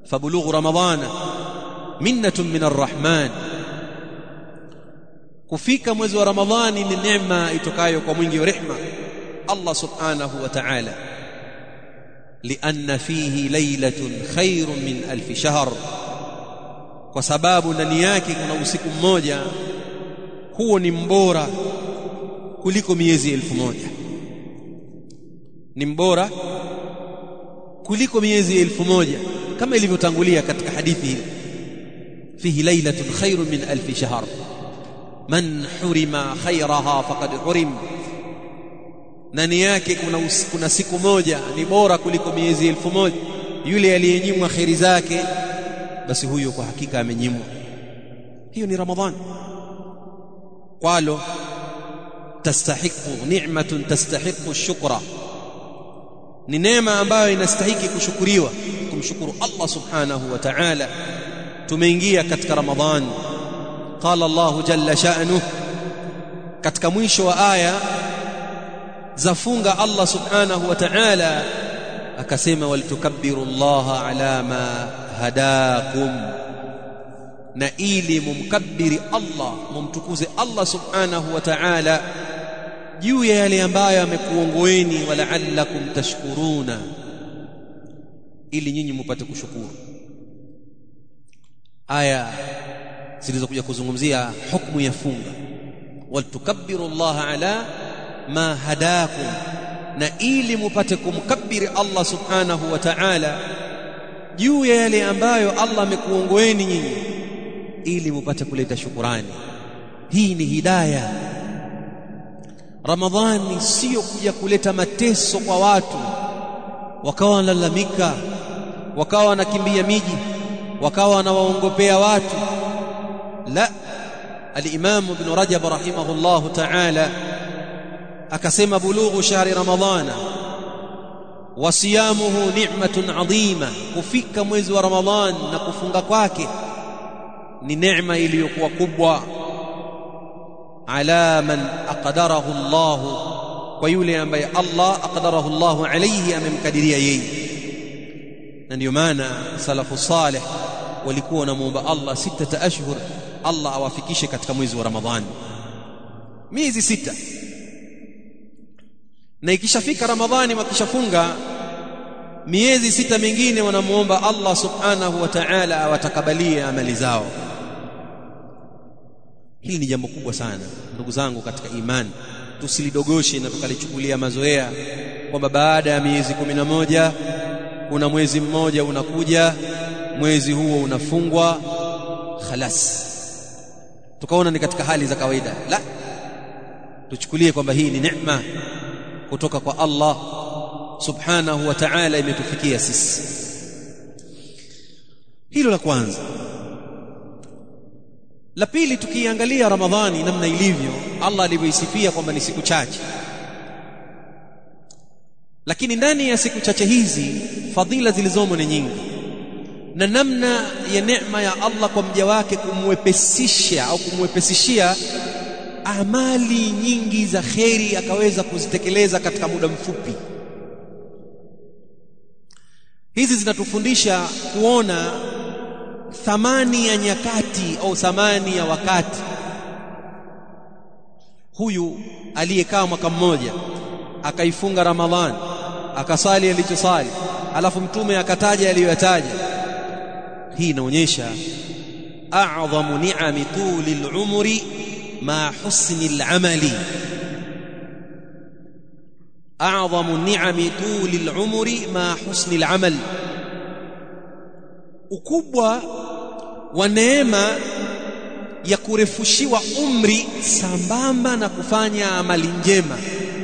fabulughu ramadhana minnatun min arrahman kufika mwezi wa ramadhani ni neema itokayo kwa mwingi wa rehma Allah subhanahu wa ta'ala lianna fihi laylatun khairun min alf shahr kwa sababu ndani yake kuna usiku mmoja huo ni mbora kuliko miezi elfu moja ni mbora kuliko miezi elfu moja kama ilivyotangulia katika hadithi hii fihi laylatun khairun min alf shahr man hurima khairaha faqad hurim ndani yake kuna, kuna siku moja ni bora kuliko miezi elfu moja yule aliyenyimwa kheri zake basi huyo kwa hakika amenyimwa hiyo ni ramadhani qalo tastahiqu ni'matun tastahiqu shukra ni neema ambayo inastahiki kushukuriwa kumshukuru Allah subhanahu wa ta'ala tumeingia katika ramadhani qala Allah jalla sha'nuhu katika mwisho wa aya zafunga Allah subhanahu wa ta'ala akasema walitukabbiru Allah ala ma hadakum na ili mumkabbiri Allah mumtukuze Allah subhanahu wa ta'ala juu ya yale ambayo amekuongoeni wala'allakum tashkuruna ili nyinyi mupate kushukuru aya zilizokuja kuzungumzia hukumu ya funga walitukabbiru Allah ala ma hadakum na ili mupate kumkabiri Allah subhanahu wa ta'ala juu ya yale ambayo Allah amekuongoeni nyinyi ili mupate kuleta shukurani hii ni hidaya Ramadhani sio kuja kuleta mateso kwa watu wakawa wanalalamika wakawa wanakimbia miji wakawa wanawaongopea watu la al-Imam Ibn Rajab rahimahullahu ta'ala akasema bulughu shahri ramadhana wa siyamuhu ni'matun adhima kufika mwezi wa ramadhan na kufunga kwake ni neema iliyokuwa kubwa ala man aqdarahu Allah kwa yule ambaye Allah aqdarahu Allah alayhi amemkadiria yeye na ndio maana salafu salih walikuwa wanamuomba Allah sita ashhur Allah awafikishe katika mwezi wa ramadhani miezi sita na ikishafika ramadhani wakishafunga miezi sita mingine wanamuomba Allah subhanahu wa ta'ala awatakabalie amali zao hili ni jambo kubwa sana ndugu zangu katika imani tusilidogoshe na tukalichukulia mazoea kwamba baada ya miezi kumi na moja kuna mwezi mmoja unakuja mwezi huo unafungwa khalas tukaona ni katika hali za kawaida la tuchukulie kwamba hii ni neema kutoka kwa Allah subhanahu wa ta'ala imetufikia sisi hilo la kwanza la pili tukiangalia ramadhani namna ilivyo Allah alivyoisifia kwamba ni siku chache lakini ndani ya siku chache hizi fadhila zilizomo ni nyingi na namna ya neema ya Allah kwa mja wake kumwepesisha au kumwepesishia amali nyingi za kheri akaweza kuzitekeleza katika muda mfupi hizi zinatufundisha kuona thamani ya nyakati au thamani ya wakati huyu aliyekaa mwaka mmoja akaifunga ramadhani akasali alichosali alafu mtume akataja aliyoyataja hii inaonyesha a'dhamu ni'ami tuli al-umri ma husni al-amali a'dhamu ni'ami tuli al-umri ma husni al-amal ukubwa wa neema ya kurefushiwa umri sambamba na kufanya amali njema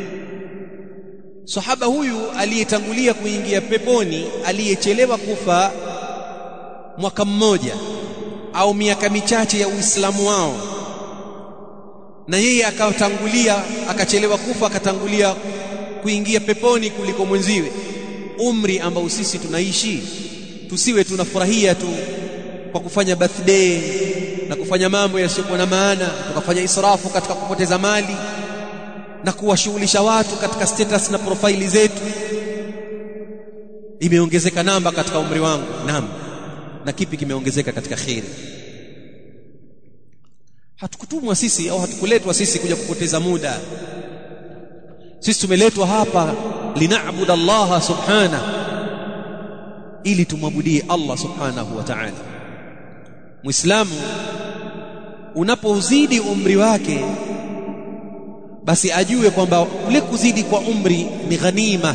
sahaba huyu aliyetangulia kuingia peponi aliyechelewa kufa mwaka mmoja au miaka michache ya Uislamu wao na yeye akatangulia akachelewa kufa akatangulia kuingia peponi kuliko mwenziwe umri ambao sisi tunaishi tusiwe tunafurahia tu kwa kufanya birthday na kufanya mambo yasiyokuwa na maana tukafanya israfu katika kupoteza mali na kuwashughulisha watu katika status na profaili zetu imeongezeka namba katika umri wangu naam na kipi kimeongezeka katika kheri hatukutumwa sisi au hatukuletwa sisi kuja kupoteza muda sisi tumeletwa hapa linaabudu Allah subhana ili tumwabudie Allah subhanahu wa ta'ala muislamu unapozidi umri wake basi ajue kwamba kule kuzidi kwa umri ni ghanima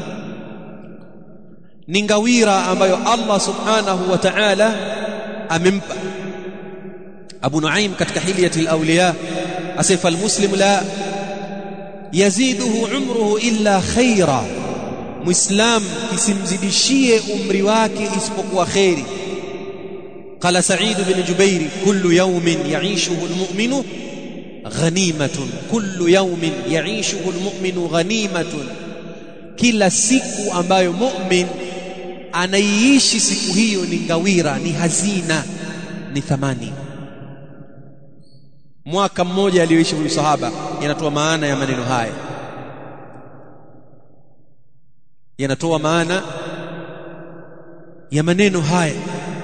ni ngawira ambayo Allah subhanahu wa ta'ala amempa Abu Nuaim katika hilyati al-awliya asifa al-muslim la yaziduhu umruhu illa khaira muislam kisimzidishie umri wake isipokuwa khairi قال سعيد بن جبير كل يوم يعيشه المؤمن غنيمة كل يوم يعيشه المؤمن غنيمة kila siku ambayo mu'min anaiishi siku hiyo ni ngawira ni hazina ni thamani mwaka mmoja aliyoishi huyu sahaba yanatoa maana ya maneno haya yanatoa maana ya maneno haya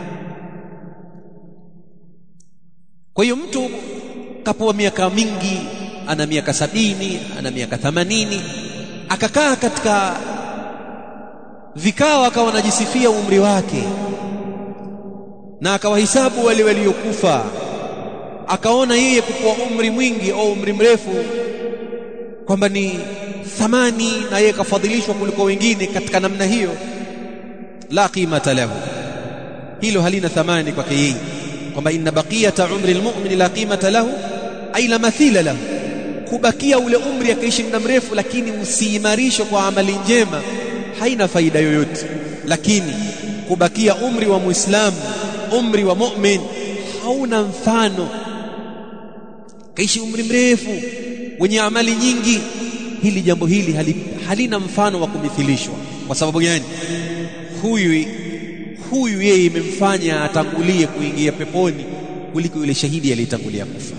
kwa hiyo mtu kapoa miaka mingi ana miaka sabini ana miaka thamanini akakaa katika vikao akawa anajisifia umri wake na akawahisabu wale waliokufa akaona yeye kukuwa umri mwingi au umri mrefu kwamba ni thamani na yeye kafadhilishwa kuliko wengine katika namna hiyo la qimata lahu hilo halina thamani kwake yeye kwamba inna baqiyata umri almu'min la qimata lahu ay la mathila lahu kubakia ule umri akaishi muda mrefu lakini usiimarishwe kwa amali njema haina faida yoyote lakini kubakia umri wa muislamu umri wa mu'min hauna mfano kaishi umri mrefu wenye amali nyingi hili jambo hili hali, halina mfano wa kumithilishwa kwa sababu gani huyu huyu yeye imemfanya atangulie kuingia peponi kuliko yule shahidi aliyetangulia kufa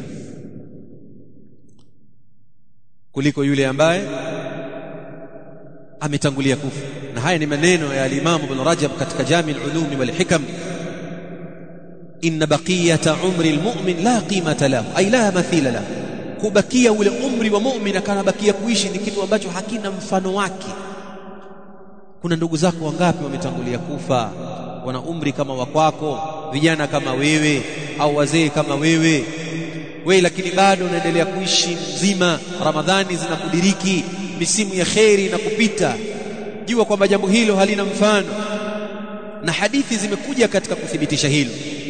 kuliko yule ambaye ametangulia kufa na haya ni maneno ya al-Imam Ibn Rajab katika Jami' al-Ulum wal Hikam inna baqiyata umri al-mu'min la qimata lahu ay la mathila lahu kubakia ule umri wa mu'min akanabakia kuishi ni kitu ambacho hakina mfano wake kuna ndugu zako wangapi wametangulia kufa wana umri kama wa kwako vijana kama wewe au wazee kama wewe wewe lakini bado unaendelea kuishi mzima ramadhani zinakudiriki misimu ya kheri na kupita jua kwamba jambo hilo halina mfano na hadithi zimekuja katika kuthibitisha hilo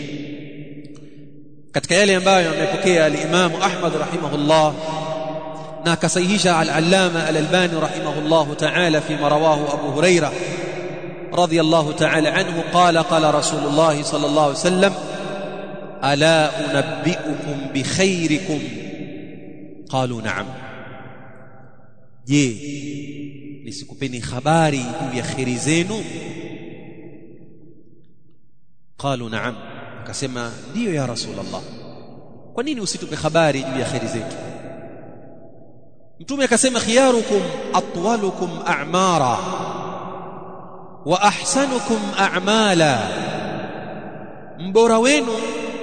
katika yale ambayo amepokea al-Imam Ahmad rahimahullah na akasahihisha al-Allama al-Albani rahimahullah ta'ala fi marawahu Abu Huraira رضي الله تعالى عنه قال قال رسول الله صلى الله عليه وسلم ألا أنبئكم بخيركم قالوا نعم je nisikupeni habari juu ya kheri zenu qalu naam akasema ndiyo ya rasulullah kwa nini usitupe habari juu ya kheri zetu mtume akasema khiyarukum atwalukum a'mara wa ahsanukum a'mala mbora wenu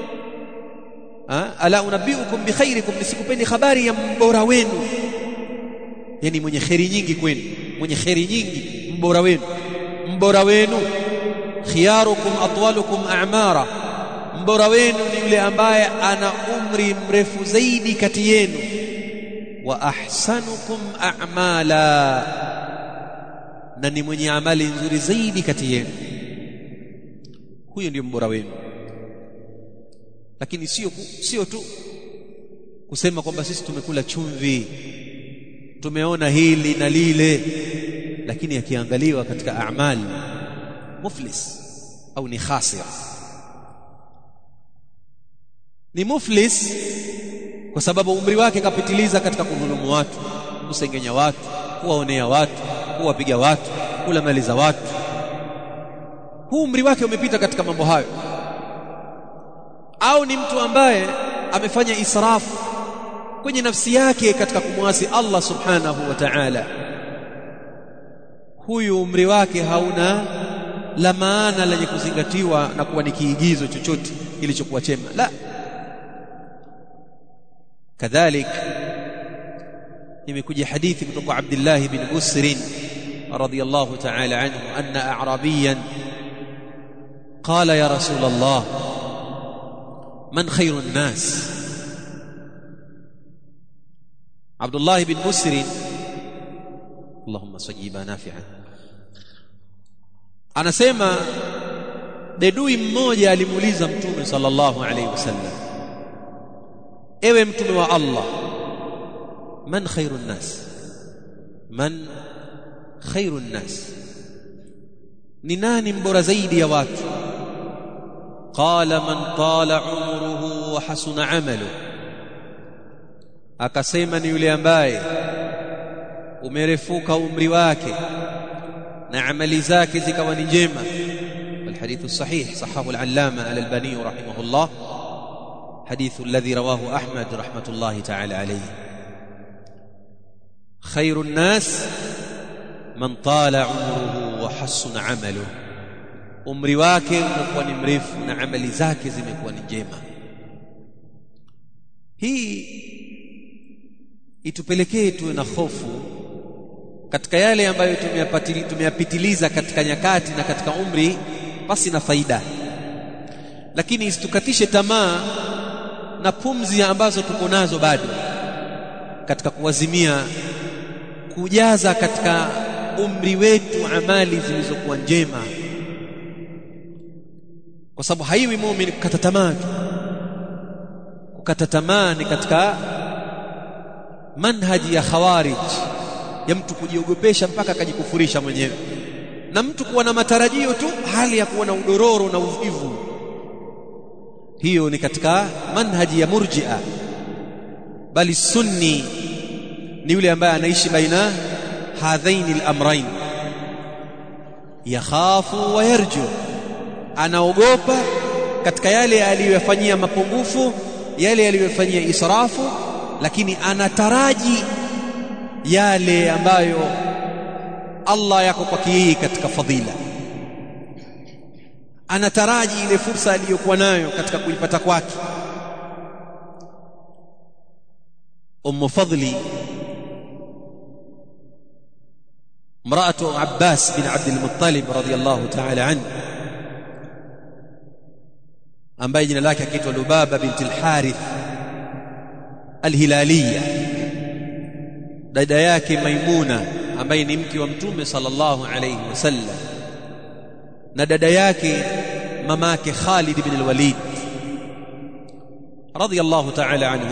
ala unabiukum bikhairikum nisikupeni habari ya mbora wenu yani mwenye kheri nyingi kwenu mwenye kheri nyingi mbora wenu mbora wenu khiyarukum atwalukum a'mara mbora wenu ni yule ambaye ana umri mrefu zaidi kati yenu wa ahsanukum a'mala na ni mwenye amali nzuri zaidi kati yenu huyo ndio mbora wenu lakini sio sio tu kusema kwamba sisi tumekula chumvi tumeona hili na lile lakini akiangaliwa katika amali muflis au ni khasir ni muflis kwa sababu umri wake kapitiliza katika kudhulumu watu kusengenya watu kuwaonea watu kuwapiga watu kula mali za watu huu umri wake umepita katika mambo hayo au ni mtu ambaye amefanya israfu kwenye nafsi yake katika kumwasi Allah subhanahu wa ta'ala huyu umri wake hauna la maana lenye kuzingatiwa na kuwa ni kiigizo chochote kilichokuwa chema la kadhalik imekuja hadithi kutoka Abdullah bin Busr radiyallahu ta'ala anhu anna a'rabiyan qala ya rasul Allah man khayru an-nas Abdullah bin Busr Allahumma sajiba nafi'an anasema bedui mmoja alimuuliza mtume sallallahu alayhi wasallam ewe mtume wa Allah man khairun nas man khairun nas ni nani mbora zaidi ya watu qala man tala umruhu wa hasuna amaluhu akasema ni yule ambaye umerefuka umri wake na amali zake zikawa ni njema الحديث الصحيح صححه العلامة الألباني رحمه الله حديث الذي رواه أحمد رحمة الله تعالى عليه خير الناس من طال عمره وحسن عمله umri wake umekuwa ni mrefu na amali zake zimekuwa ni njema hii itupelekee tuwe na hofu katika yale ambayo tumeyapitiliza katika nyakati na katika umri basi na faida lakini isitukatishe tamaa na pumzi ambazo tuko nazo bado katika kuwazimia kujaza katika umri wetu amali zilizokuwa njema kwa sababu haiwi muumini kukata tamaa kukata tamaa ni katika manhaji ya khawarij ya mtu kujiogopesha mpaka akajikufurisha mwenyewe na mtu kuwa na matarajio tu hali ya kuwa na udororo na uvivu hiyo ni katika manhaji ya murji'a bali sunni ni yule ambaye anaishi baina hadhaini al-amrayn yakhafu wa yarju anaogopa katika yale aliyofanyia mapungufu yale aliyofanyia israfu lakini anataraji yale ambayo Allah yako kwake yeye katika fadhila anataraji ile fursa aliyokuwa nayo katika kuipata kwake Ummu Fadli امرأة عباس بن عبد المطلب رضي الله تعالى عنه ambaye jina lake akiitwa Lubaba binti al-Harith al-Hilaliya dada yake Maimuna ambaye ni mke wa Mtume sallallahu alayhi wasallam na dada yake mamake Khalid ibn al-Walid radiyallahu ta'ala anhum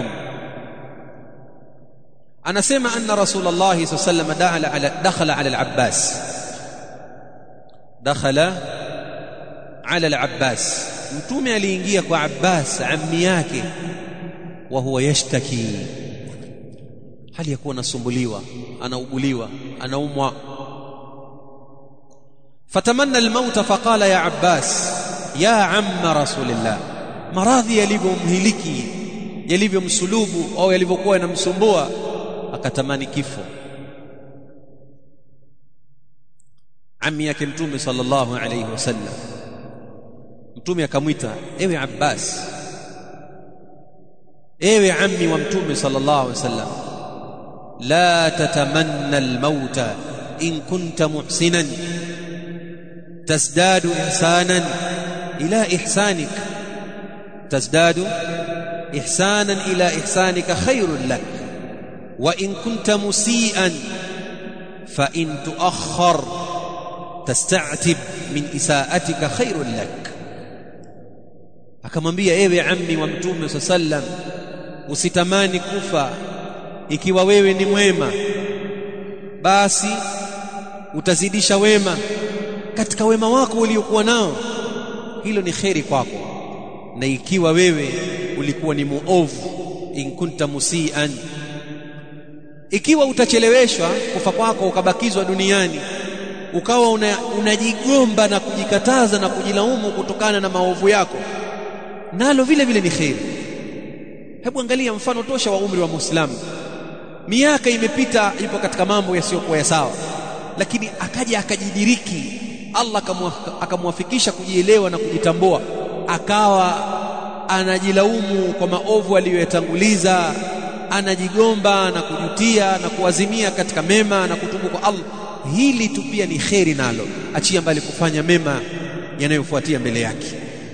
anasema anna rasulullah sallallahu alayhi wasallam dakhala ala al-Abbas dakhala ala al-Abbas mtume aliingia kwa Abbas ammi yake wa huwa yashtaki hali ya kuwa anasumbuliwa anauguliwa anaumwa fatamanna almauta faqala ya Abbas ya amma rasulillah maradhi yalivyomhiliki yalivyomsulubu au yalivyokuwa yanamsumbua akatamani kifo ammi yake mtume sallallahu alayhi wasallam mtume akamwita ewe Abbas ewe ammi wa mtume sallallahu alaihi wasallam la tatamanna almauta in kunta muhsinan tazdadu ihsanan ila ihsanik tazdadu ihsanan ila ihsanika khairun lak wa in kunta musian fa in tuakhkhar tasta'tib min isaatika khairun lak akamwambia ewe ammi wa mtume sallam usitamani kufa ikiwa wewe ni mwema basi utazidisha wema katika wema wako uliokuwa nao hilo ni kheri kwako na ikiwa wewe ulikuwa ni muovu in kunta musian ikiwa utacheleweshwa kufa kwako ukabakizwa duniani ukawa unajigomba una na kujikataza na kujilaumu kutokana na maovu yako nalo vile vile ni kheri hebu angalia mfano tosha wa umri wa muislamu miaka imepita ipo katika mambo yasiyokuwa ya sawa lakini akaja akajidiriki Allah akamwafikisha kujielewa na kujitambua akawa anajilaumu kwa maovu aliyoyatanguliza anajigomba na kujutia na kuazimia katika mema na kutubu kwa Allah hili tu pia ni kheri nalo achia mbali kufanya mema yanayofuatia mbele yake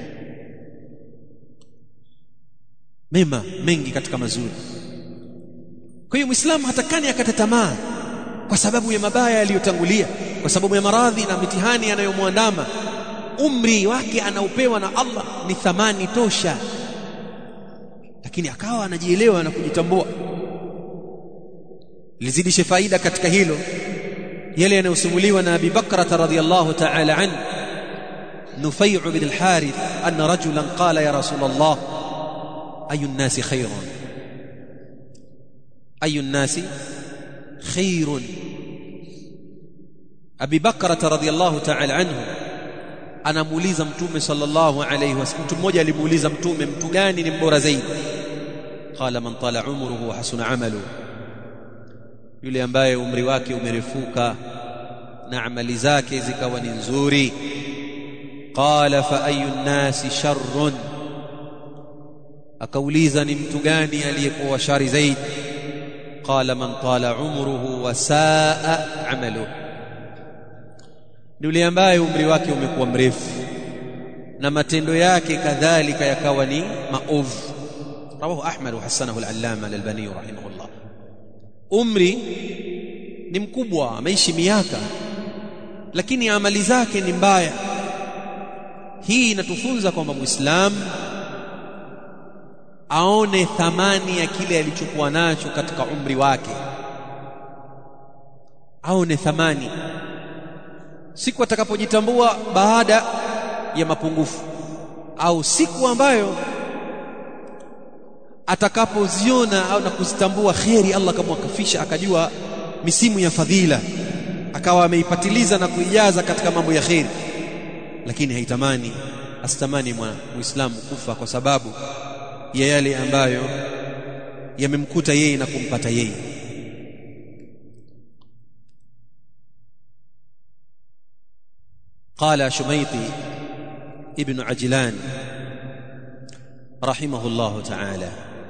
mema mengi katika mazuri kwa hiyo muislamu hatakani akata tamaa kwa sababu ya mabaya yaliyotangulia kwa sababu ya maradhi na mitihani yanayomwandama umri wake anaopewa na Allah ni thamani tosha lakini akawa anajielewa na kujitambua lizidishe faida katika hilo yale yanayosimuliwa na Abi Bakra radhiyallahu ta'ala an Nufai' bin al-Harith anna rajulan qala ya Rasul Allah ayu an-nasi khayrun ayu an-nasi khayrun Abi Bakra radhiyallahu ta'ala anhu anamuuliza mtume sallallahu alayhi wasallam mtu mmoja alimuuliza mtume mtu gani ni mbora zaidi qala man tala umruhu wa hasuna amalu yule ambaye umri wake umerefuka na amali zake zikawa ni nzuri qala fa ayu nnasi sharrun akauliza ni mtu gani aliyekuwa shari zaidi qala man tala umruhu wa saa amaluhu ni yule ambaye umri wake umekuwa mrefu na matendo yake kadhalika yakawa ni maovu rawahu ahmad wa hasanahu al-allama al-albani rahimahullah umri ni mkubwa ameishi miaka lakini amali zake ni mbaya hii inatufunza kwamba muislamu aone thamani ya kile alichokuwa nacho katika umri wake aone thamani siku atakapojitambua baada ya mapungufu au siku ambayo atakapoziona au na kuzitambua kheri Allah akamwakafisha akajua misimu ya fadhila akawa ameipatiliza na kuijaza katika mambo ya kheri lakini haitamani asitamani muislamu kufa kwa sababu ya yale ambayo yamemkuta yeye na kumpata yeye قال شميطي ابن عجلان رحمه الله تعالى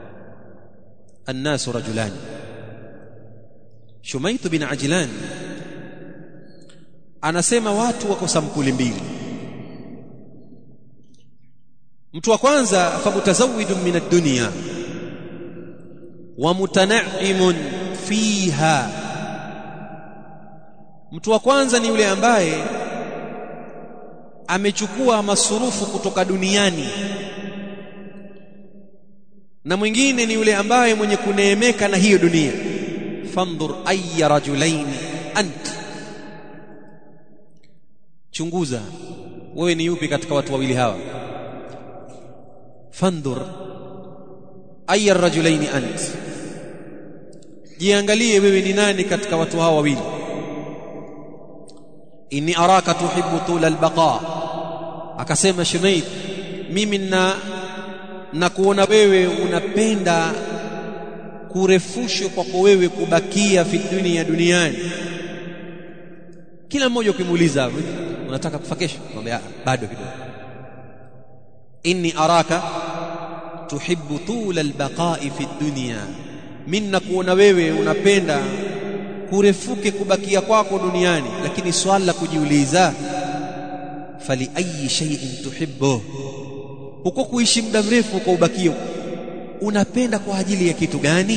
الناس رجلان شميط بن عجلان anasema watu wako sampuli mbili mtu wa kwanza famutazawidun min ad-dunya wa mutanaimun fiha mtu wa kwanza ni yule ambaye amechukua masurufu kutoka duniani na mwingine ni yule ambaye mwenye kuneemeka na hiyo dunia fandhur ayya rajulain ant chunguza wewe ni yupi katika watu wawili hawa fandhur ayya rajulain ant jiangalie wewe ni nani katika watu hawa wawili inni araka tuhibbu tula albaqa akasema shumaid mimi na na kuona wewe unapenda kurefushwa kwako wewe kubakia fi dunia duniani kila mmoja ukimuuliza unataka kufa kesho mwambie bado kidogo inni araka tuhibbu tula albaqa'i fi dunya mimi nakuona wewe unapenda kurefuke kubakia kwako duniani lakini swala la kujiuliza fali ayi shay'in tuhibbu huko kuishi muda mrefu kwa ubakio unapenda kwa ajili ya kitu gani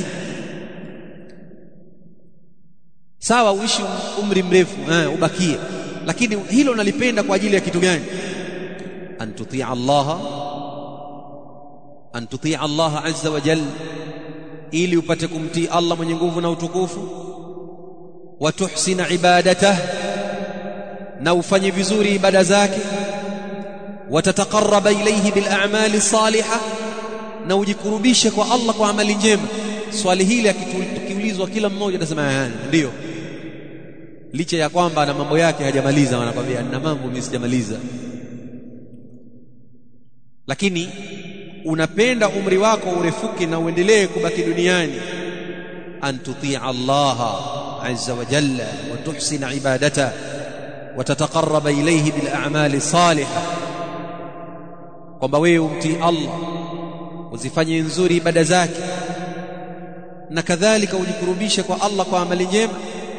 sawa uishi umri mrefu eh, ubakie lakini hilo unalipenda kwa ajili ya kitu gani an tutia Allah an tutia Allah azza wa jalla ili upate kumtii Allah mwenye nguvu na utukufu wa tuhsina ibadatah na ufanye vizuri ibada zake watataqarraba ilayhi bil a'mali salihah na ujikurubishe kwa Allah kwa amali njema swali hili akiulizwa kila mmoja atasema ndio licha ya kwamba na mambo yake hajamaliza wanakwambia na mambo mimi sijamaliza lakini unapenda umri wako urefuke na uendelee kubaki duniani an tutia Allah azza wa jalla wa tuhsina ibadata watataqarraba ilayhi bil a'mali salihah kwamba wewe umtii Allah uzifanye nzuri ibada zake na kadhalika ujikurubishe kwa Allah kwa amali njema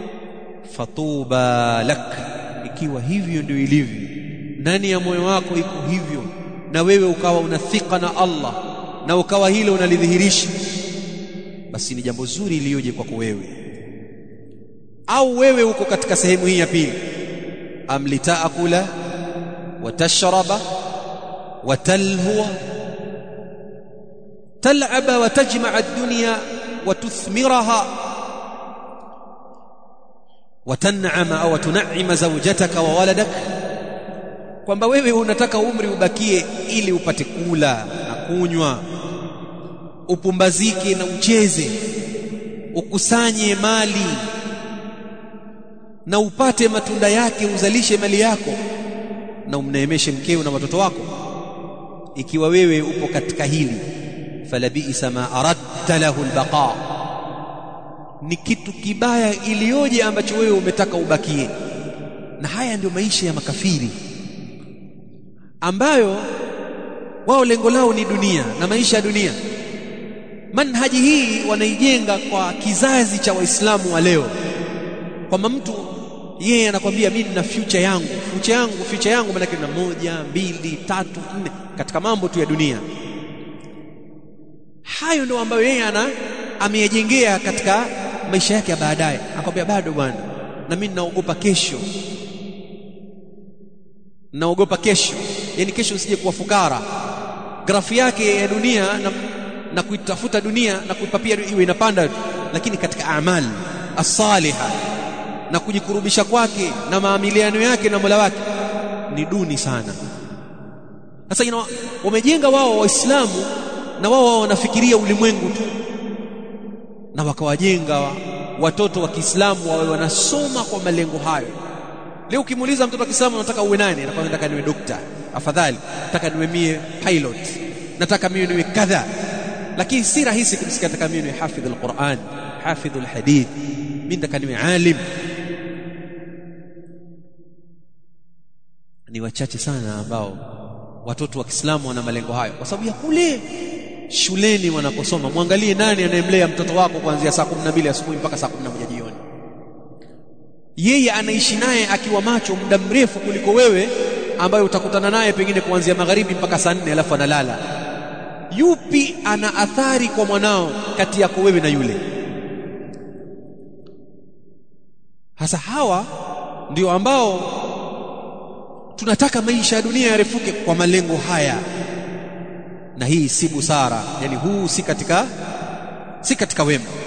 fatuba lak ikiwa hivyo ndio ilivyo ndani ya moyo wako iko hivyo na wewe ukawa unathika na Allah na ukawa hilo unalidhihirisha basi ni jambo zuri iliyoje kwako wewe au wewe uko katika sehemu hii ya pili amlitaakula watashraba watalhuwa tal'aba watajma'a ad-dunya وتثمرها وتنعم au tun'ima zawjataka wa waladak kwamba wewe unataka umri ubakie ili upate kula na kunywa upumbazike na ucheze ukusanye mali na upate matunda yake uzalishe mali yako na umneemeshe mkeo na watoto wako ikiwa wewe upo katika hili falabisa ma aradta lahu albaqa ni kitu kibaya iliyoje ambacho wewe umetaka ubakie na haya ndio maisha ya makafiri ambayo wao lengo lao ni dunia na maisha ya dunia manhaji hii wanaijenga kwa kizazi cha waislamu wa leo kwamba mtu yeye anakwambia mimi nina future yangu future yangu future yangu maana na moja mbili tatu nne katika mambo tu ya dunia hayo ndio ambayo yeye ana ameyajengea katika maisha yake ya baadaye akwambia bado bwana na mimi naogopa kesho naogopa kesho yani kesho usije kuwa fukara grafu yake ya dunia na, na kuitafuta dunia na kuipapia iwe inapanda lakini katika amali as-saliha na kujikurubisha kwake na maamiliano yake na Mola wake ni duni sana sasa you know, wamejenga wao waislamu na wao wanafikiria ulimwengu tu na wakawajenga watoto wa Kiislamu wawe wanasoma kwa malengo hayo leo ukimuuliza mtoto wa Kiislamu unataka uwe nani anakwambia nataka niwe dokta afadhali nataka niwe mie pilot nataka mimi niwe kadha lakini si rahisi kumsikia nataka mimi niwe hafidh alquran hafidh alhadith mimi nataka niwe alim ni wachache sana ambao watoto wa Kiislamu wana malengo hayo kwa sababu ya kule shuleni wanaposoma mwangalie nani anayemlea mtoto wako kuanzia saa 12 asubuhi mpaka saa 11 jioni yeye anaishi naye akiwa macho muda mrefu kuliko wewe ambayo utakutana naye pengine kuanzia magharibi mpaka saa 4 alafu analala yupi ana athari kwa mwanao kati yako wewe na yule hasa hawa ndio ambao tunataka maisha ya dunia yarefuke kwa malengo haya na hii si busara yani huu si katika si katika wema